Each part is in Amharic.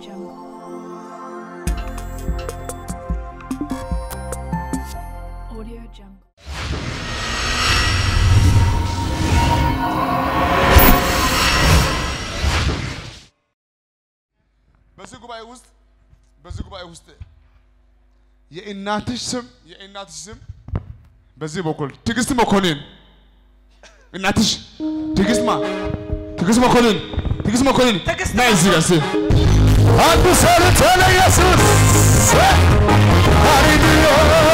Jungle. Audio Jungle. በዚህ ጉባኤ ውስጥ በዚህ ጉባኤ ውስጥ የእናትሽ ስም የእናትሽ ስም በዚህ በኩል ትዕግስት መኮንን እናትሽ ትዕግስት ማ ትዕግስት መኮንን ትዕግስት መኮንን ትዕግስት ና እዚህ ጋር እስኪ። አንዱ ሰርተ ለኢየሱስ ሃሌሉያ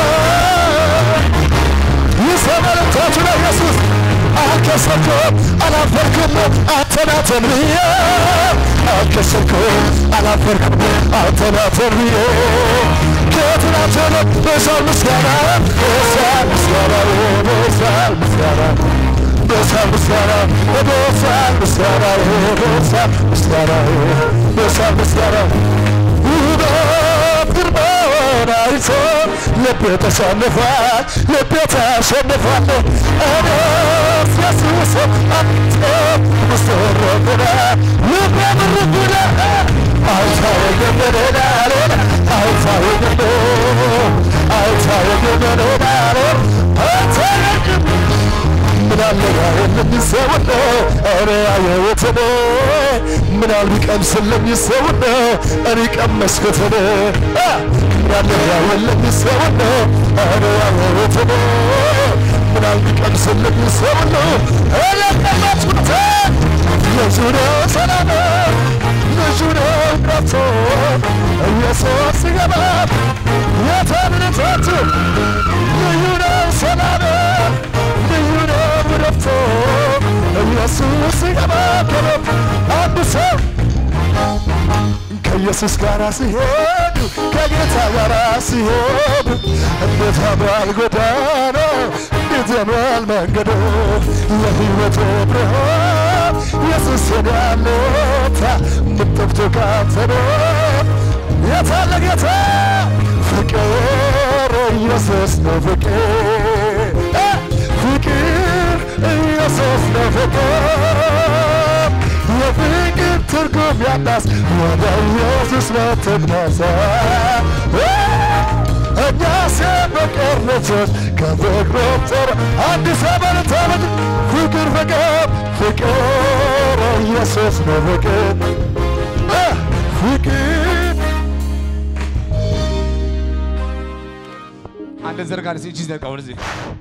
ይሰመርታቱ ለኢየሱስ አልከሰርኩም አላፈርኩም አንተናተን ብዬ አልከሰርኩም አላፈርኩም አንተናተን ብዬ ከትናንት በዛው ምስጋና በዛው ምስጋና በዛው ምስጋና በዛው ምስጋና በዛው ምስጋና በዛው ምስጋና በዛው ምስጋና ውበት ግርማውን አይቶ ልቤ ተሸንፏል፣ ልቤ ተሸንፏል። እኔስ ኢየሱስ አንተ ምስረብነ ልቤ ምርብነ አይታየኝምንናል አይታየኝም አይታየኝምንናል አይታየኝም ምናለ ያየልኝ ሰው ነው እኔ ያየሁት ነው ምናል ቢቀምስልኝ ሰው ነው እኔ ቀመስኩት ነው ምናለ ያየልኝ ሰው ነው እኔ ያየሁት ነው ምናል ቢቀምስልኝ ሰው ነው እኔ ቀመስኩት ልጁ ነው ሰላም ልጁ ነው ረፍቶ ኢየሱስ ሲገባ የተምንቶቱ ልዩ ነው ሰላም ልዩ ነው ረፍቶ ኢየሱስ ሲገባ ከቤት አንድ ሰው ከኢየሱስ ጋር ሲሄዱ ከጌታ ጋር ሲሄዱ እንዴት ያምራል ጎዳና እንዴት ያምራል መንገዱ የሕይወት ብርሃን ኢየሱስ ያለታ ምጠብቶ ካንተ ነው የታለ ጌታ ፍቅር ኢየሱስ ነው ፍቅር እ ፍቅር ኢየሱስ ነው ፍቅር የፍቅር ትርጉም ያላስ ወደ ኢየሱስ መትነሳ እኛ ሲበቀር ልጆች ከፍቅሩ ጥር አዲስ አበባ ታመድ ፍቅር ፍቅር ፍቅር ኢየሱስ ነው ፍቅር እ ፍቅር አንድ ዘርጋ እስኪ እጅ ዘርጋ ወደዚህ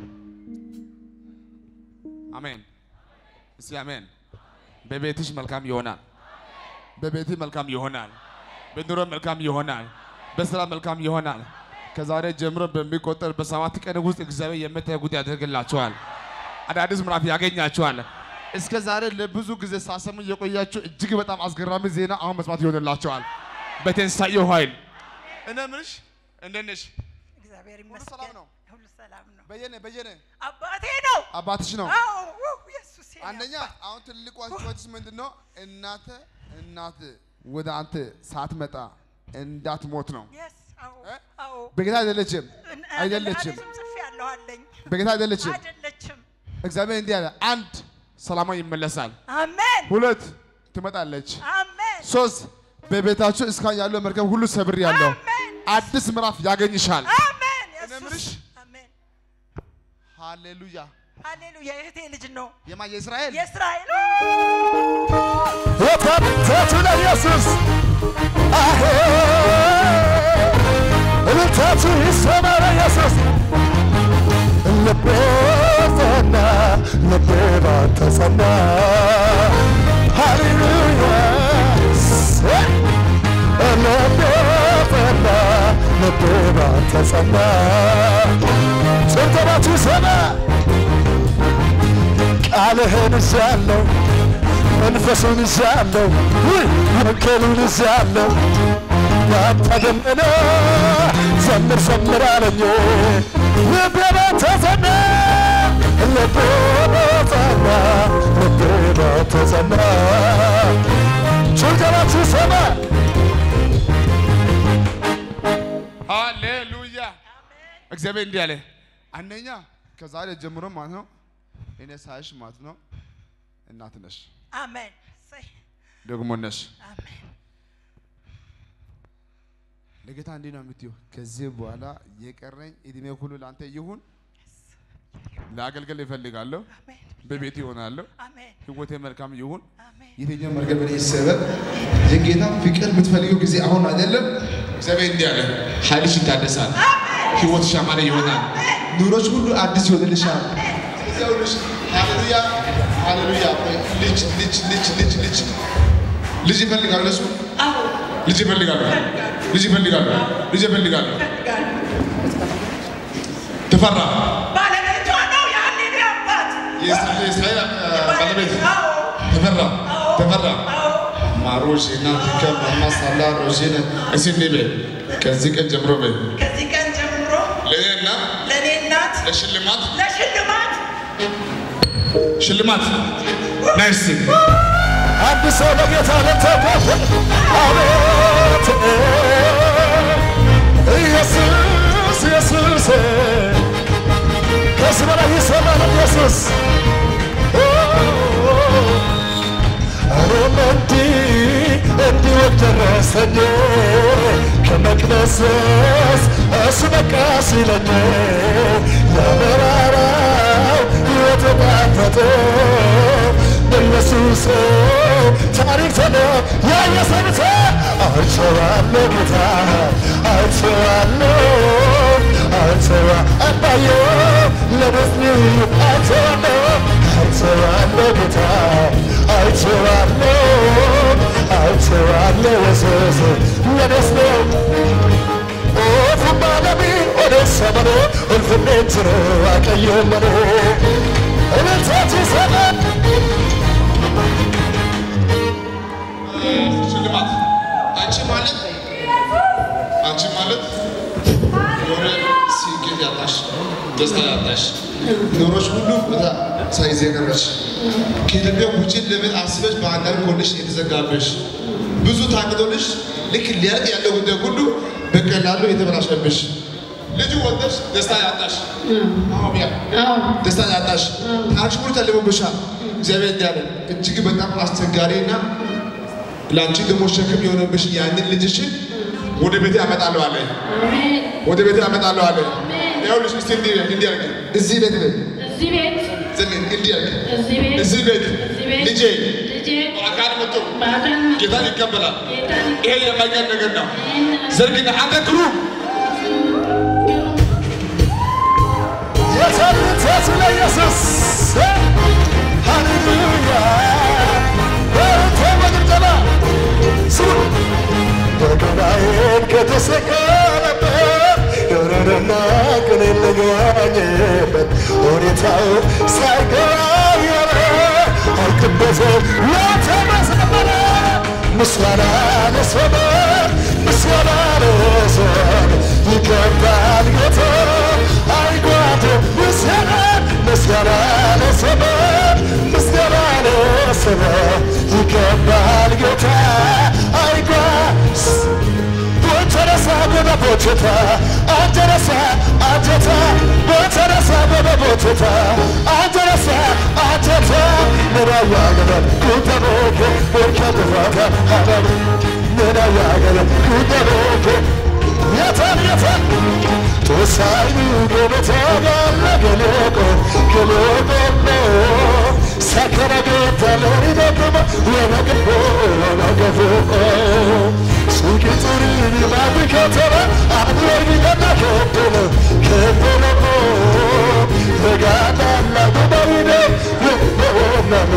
አሜን እስኪ አሜን በቤትሽ መልካም ይሆናል በቤትህ መልካም ይሆናል በኑሮ መልካም ይሆናል በስራ መልካም ይሆናል ከዛሬ ጀምሮ በሚቆጠር በሰባት ቀን ውስጥ እግዚአብሔር የምታይ ጉዳይ ያደርግላችኋል አዳዲስ ምዕራፍ ያገኛችኋል እስከ ዛሬ ለብዙ ጊዜ ሳሰሙ የቆያችሁ እጅግ በጣም አስገራሚ ዜና አሁን መስማት ይሆንላችኋል በትንሳኤው ኃይል እኔ ምንሽ እንደት ነሽ እግዚአብሔር ሰላም ይመስገን ነው? ሁሉ ሰላም ነው። በየነ በየነ አባቴ ነው። አባትሽ ነው አዎ ውይ፣ ኢየሱስ የኔ አንደኛ አባት። አሁን ትልቁ አስተዋጽኦች ምንድን ነው? እናተ እናት ወደ አንተ ሳትመጣ እንዳትሞት ነው። Yes፣ አዎ እ? አዎ በጌታ አይደለችም እን- አይደለችም እኔ ጽፌ ያለሁ አለኝ። በጌታ አይደለችም። አይደለችም። እግዚአብሔር እንዲህ አለ፣ አንድ ሰላማ ይመለሳል፣ አሜን ሁለት ትመጣለች፣ አሜን ሶስት በቤታችሁ እስካሁን ያለው መርከብ ሁሉ ሰብር ያለው አሜን አዲስ ምዕራፍ ያገኝሻል። አሜን እኔ የምልሽ ኢየሱስ አሜን ሃሌሉያ። ሃሌሉያ የእህቴ ልጅ ነው የማ የእስራኤል የእስራኤል የታተቱ ለኢየሱስ አሄ እልልታቱ ይሰማ ለኢየሱስ ልቤ ጸና ልቤ ባንተ ጸና ሃሌሉያ ልቤ ጸና ልቤ ባንተ ጸና ጭብጨባቱ ይሰማ ቃልህን ይዣለሁ መንፈሱን ይዣለሁ ውይ ወንጌሉን ይዣለሁ ያንተ ደመና ዘምር ዘምር አለኝ ልቤ ባንተ ጸና ልቤ ባንተ ልቤ ባንተ ጸና ጭብጨባችሁ ሰማ ሃሌሉያ። እግዚአብሔር እንዲህ አለ፣ አንደኛ ከዛሬ ጀምሮ ማለት ነው እኔ ሳይሽ ማለት ነው እናት ነሽ አሜን እሰይ፣ ደግሞ ነሽ። አሜን ለጌታ እንዲህ ነው የምትይው፣ ከዚህ በኋላ የቀረኝ እድሜ ሁሉ ለአንተ ይሁን። ለአገልግል ይፈልጋለሁ፣ አሜን በቤት ይሆናለሁ፣ አሜን ህይወቴ መልካም ይሁን። አሜን የትኛው መርገም ይሰበር። የጌታ ፍቅር የምትፈልገው ጊዜ አሁን አይደለም። እግዚአብሔር እንዲህ አለ፣ ኃይልሽ ይታደሳል፣ ህይወትሽ ያማረ ይሆናል፣ ኑሮች ሁሉ አዲስ ይሆንልሻል። ስለዚህ አሁንሽ ሃሌሉያ ሃሌሉያ። ልጅ ልጅ ልጅ ልጅ ልጅ ልጅ ይፈልጋሉ እሱ ልጅ ይፈልጋሉ፣ ልጅ ይፈልጋሉ፣ ልጅ ይፈልጋሉ። ተፈራ ባለቤቷ ነው ያኔ ነው አባት የእስራኤል የእስራኤል ባለቤት አዎ ተፈራ ተፈራ ማሮሽ እና ቲከ ማማሳላ ሮሽን እስቲ በይ ከዚህ ቀን ጀምሮ በይ ከዚህ ቀን ጀምሮ ለእኔና ለእኔ እናት ለሽልማት ለሽልማት ሽልማት ናይስ አንድ ሰው ለጌታ ለተቆፈ አቤት ኢየሱስ ኢየሱስ ከዚህ በላይ ይሰማል ኢየሱስ እኔም እንዲህ እንዲወድ ደረሰኝ ከመቅደስስ እሱ በቃ ሲለኝ ለመራራው የተጣፈጠ በኢየሱስ ታሪክ ተለ ያየሰብተ አይቼዋለሁ ጌታ አይቼዋለሁ አይቼዋ አባዬ ለደስኒ አይቼዋለሁ አይቼዋለሁ ጌታ አይቼዋለሁ አይቼዋለሁ ኢየሱስ ለደስ ነው ኦፉማ ለሚ ኦደሰመኖ እልፍኔትሮ አቀየመኖ እልልታት ይሰማ ሽልማት አንቺ ማለት አንቺ ማለት የሆነ ስኬት ያጣሽ ደስታ ያጣሽ ኑሮች ሁሉ ቦታ ሳይዝ የቀረሽ ከኢትዮጵያ ውጭ ለምን አስበሽ በአንዳንድ ኮንዲሽን የተዘጋበሽ ብዙ ታቅዶልሽ ልክ ሊያልቅ ያለው ጉዳይ ሁሉ በቀላሉ የተበላሸብሽ ልጁ ወልደሽ ደስታ ያጣሽ አሁን ደስታ ያጣሽ ታሪክሽ ሁሉ ተልሞብሻል። እግዚአብሔር እንዲህ አለ እጅግ በጣም አስቸጋሪና ለአንቺ ደግሞ ሸክም የሆነብሽ ያንን ልጅሽን ወደ ቤቴ አመጣለሁ አለ። ወደ ቤቴ አመጣለሁ አለ። ይኸውልሽ እስቲ እንዲህ እንዲህ አድርጊ። እዚህ ቤት ቤት እዚህ ቤት ዝም እንዲህ አድርጊ። እዚህ ቤት እዚህ ቤት እዚህ ቤት ልጄ ልጄ በአካል መጥቶ በአካል ጌታን ይቀበላል። ጌታን ይሄ የማይቀር ነገር ነው። ይህን ዘርግና አንተ ግሩም የታልታት ለኢየሱስ ሃሌሉያ በእንተ በጭብጨባ ስሙ በገናዬን ከተሰቀለበት ዶሮንና ቅኔን ልገኝበት ሁኔታው ሳይቀያየር አውቅበትም ለተመሰመረ ምስጋና ለሰማይ ምስጋና ለሰማይ ይገባል ጌታ አይጓድ ምስጋና ምስጋና ለሰማይ ምስጋና ለሰማይ ይገባል ጌታ አይጓድ ቦተረሳ ጎበ ቦቸታ አንጀረሳ አንጀታ ቦተረሳ ጎበ ቦቸታ አንጀረሳ አንጀታ ምራያገለ ኩተቦኬ ቦርከ ጥፋታ ሀበብ ምራያገለ ኩተቦኬ የታን የታን ቶሳይኑ ጎበታ ጋለ ገሎቆ ገሎቆሞ ሰከረ ጌታ ለሪደቅሞ ወነገፎ ወነገፎ ሱቂ ጡሪኒ ማቢ ከተማ አብሮኝ ገና ከበለ ከበለሞ በጋዳላ ጉባይደ ወወናሞ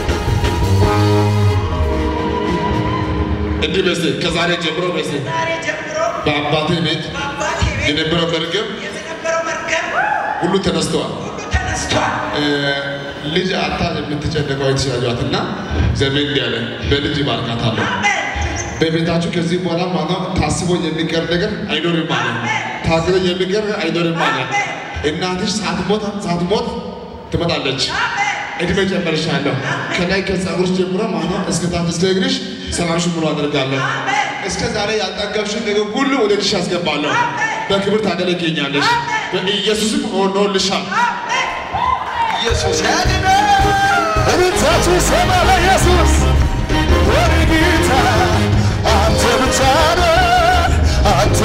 እንዲህ በስቴ ከዛሬ ጀምሮ በስቴ ዛሬ ጀምሮ በአባቴ ቤት በአባቴ ቤት የነበረው መርገም የነበረው መርከብ ሁሉ ተነስተዋል። ሁሉ ተነስቷል። ልጅ አታ የምትጨነቀው የተሻሏትና እግዚአብሔር እንዲህ አለ በልጅ ባርካታለሁ። አሜን በቤታችሁ ከዚህ በኋላ ማነው ታስቦ የሚቀር ነገር አይኖርም ማለት ታቅዶ የሚቀር ነገር አይኖርም ማለት እናትሽ ሳትሞት ሳትሞት ትመጣለች። አሜን እድሜ ጨመርሻለሁ። ከላይ ከፀጉርሽ ጀምሮ ማነው እስከ ታች እስከ እግርሽ ሰላምሽ ሙሉ አደርጋለሁ። እስከ ዛሬ ያልጠገብሽን ነገር ሁሉ ወደ ልሽ አስገባለሁ። በክብር ታገለግኛለሽ። በኢየሱስም ሆኖልሻል። ኢየሱስ ያድነ እልልታችሁ ይሰማ ለኢየሱስ ወደ ጌታ አንተ ብቻ ነህ አንተ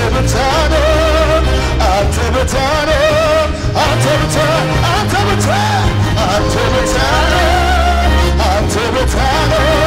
ቤት አለ አንተ ቤት አለ